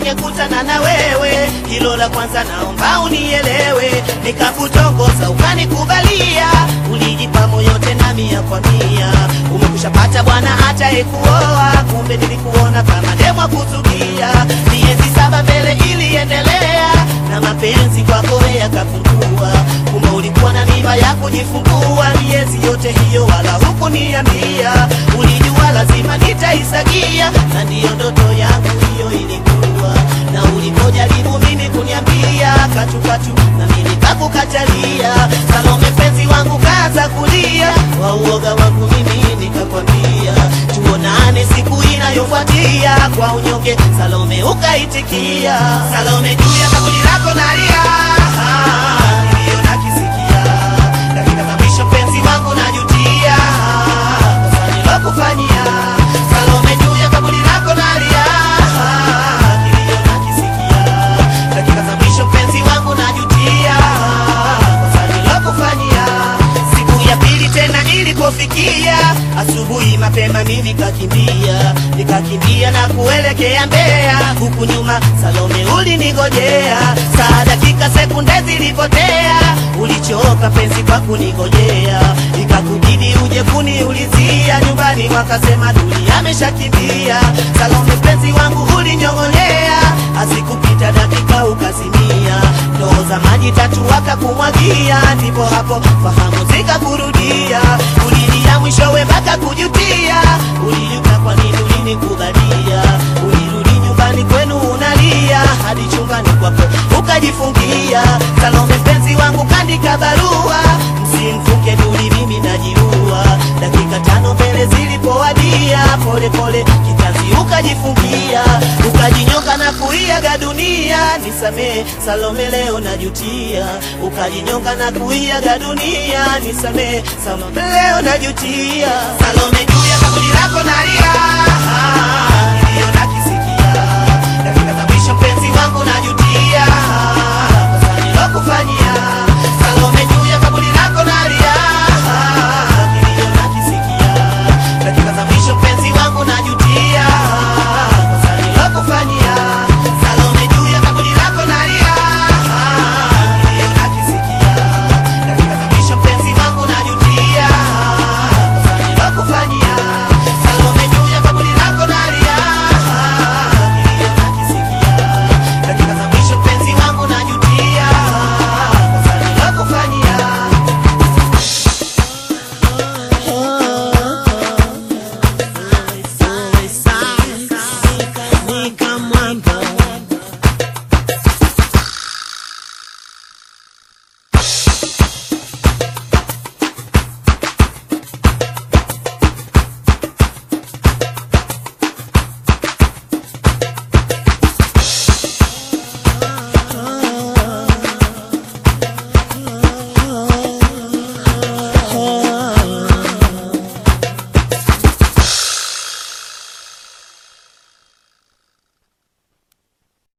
ningekutana na wewe, hilo la kwanza naomba unielewe. Nikakutongoza ukanikubalia, ulijipa moyo tena mia kwa mia. Umekushapata bwana hata ekuoa, kumbe nilikuona kama demwa kuzugia. Miezi saba mbele iliendelea, na mapenzi kwako yakapungua. Kumbe ulikuwa na mimba ya kujifungua, miezi yote hiyo wala hukuniambia. Ulijua lazima nitaisagia, na ndiyo ndoto yangu hiyo ilikuwa. Na ulipojaribu mimi kuniambia katukatu, na mimi nikakukatalia. Salome penzi wangu kaanza kulia, kwa uoga wangu mimi nikakwambia tuonane siku inayofuatia. Kwa unyonge Salome ukaitikia. Salome juu ya kaburi lako nalia, Ah, niliona kisikia dakika za mwisho penzi wangu najutia, kosa nilokufanyia. Salome juu ya kaburi lako nalia, Ah, niliona kisikia dakika za mwisho penzi wangu najutia, kosa nilokufanyia. Siku ya pili tena ilipofikia asubuhi mapema, mimi kakimbia nikakimbia na kuelekea Mbeya, huku nyuma Salome ulinigojea. Saa dakika sekunde zilipotea, ulichoka penzi kwa kunigojea, ikakubidi uje kuniulizia nyumbani, wakasema Duli ameshakimbia. Salome penzi wangu ulinyong'onyea, asikupita dakika ukazimia, ndoo za maji tatu wakakumwagia, ndipo hapo fahamu zikakurudia, ulilia mwishowe mpaka kujutia, ulijuta kwa nini ulinikubalia, ulirudi nyumbani kwenu unalia, hadi chumbani kwako ukajifungia. Salome penzi wangu kandika barua, msimfunge Duli, mimi najiua. Dakika tano mbele zilipowadia, pole pole kitanzi ukajifungia, ukajinyonga na kuiaga dunia. Nisamee Salome, leo najutia, ukajinyonga na kuiaga dunia. Nisamee Salome, leo najutia. Salome juu ya kaburi lako nalia,